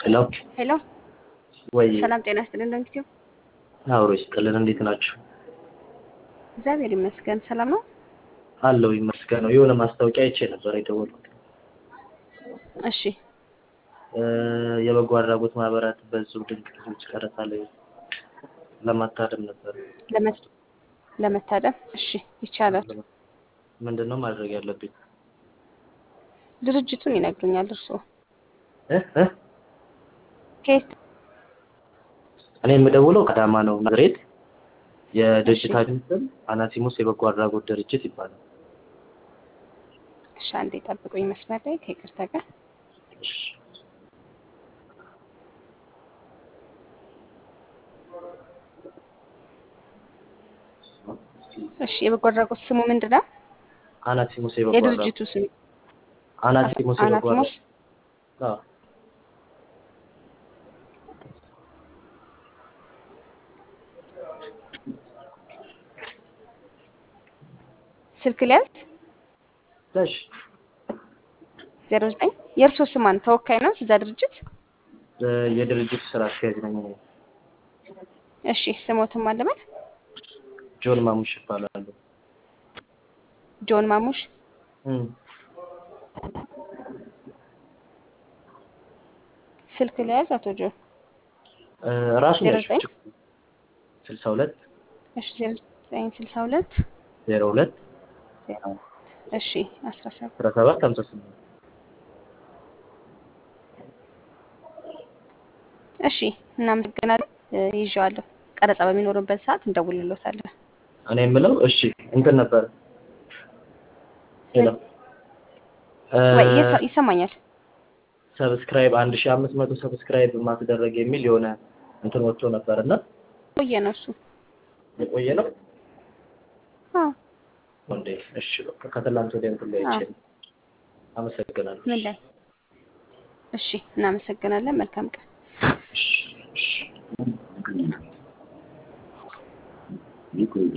ሄሎ ሄሎ ወይ ሰላም ጤና ይስጥልን። እንደምትዩ አብሮ ይስጥልን። እንዴት ናችሁ? እግዚአብሔር ይመስገን ሰላም ነው። አለው ይመስገነው። የሆነ ማስታወቂያ አይቼ ነበር የደወልኩት። እሺ እ የበጎ አድራጎት ማህበራት በዙ ድንቅ ልጆች ቀረጻ ላይ ለማታደም ነበር። ለመ- ለመታደም እሺ ይቻላል። ምንድን ነው ማድረግ ያለብኝ? ድርጅቱን ይነግሩኛል እርስዎ እ እ ከየት እኔ የምደውለው ከአዳማ ነው ናዝሬት። የድርጅታችን ስም አናሲሞስ የበጎ አድራጎት ድርጅት ይባላል። እሺ አንዴ ጠብቁኝ መስመር ላይ ከይቅርታ ጋር እሺ። እሺ የበጎ አድራጎት ስሙ ምንድን ነው? አናሲሞስ የበጎ አድራጎት የድርጅቱ ስም አናሲሞስ የበጎ አናቲሞስ አድራጎት አዎ። ስልክ ሊያዝ እሺ ዜሮ ዘጠኝ የእርስዎ ስም ማን ተወካይ ነው እዛ ድርጅት? እ የድርጅቱ ስራ አስኪያጅ ነኝ እኔ። እሺ ስሞትም አለበት ጆን ማሙሽ ይባላሉ። ጆን ማሙሽ እም ስልክ ሊያዝ አቶ ጆን እ ራሱ ዜሮ ነው ዘጠኝ ስልሳ ሁለት እሺ ዜሮ ዘጠኝ ስልሳ ሁለት ዜሮ ሁለት ዜሮ እሺ አስራ ሰባት አስራ ሰባት ሀምሳ ስምንት እሺ እናመሰግናለን። እ ይዤዋለሁ። ቀረጻ በሚኖርበት ሰዓት እንደውልሎታለን። እኔ የምለው እሺ እንትን ነበር ሄሎ ወይ ይሰ- ይሰማኛል። ሰብስክራይብ አንድ ሺህ አምስት መቶ ሰብስክራይብ ማስደረግ የሚል የሆነ እንትን ወጥቶ ነበር እና ቆየ ነው እሱ። የቆየ ነው አዎ እንዴ? እሺ በቃ ከትላንት ወዲያ እንትን ላይ አይቼ አዎ። ነው። አመሰግናለሁ። ምን ላይ? እሺ እናመሰግናለን። መልካም ቀን። እሺ እሺ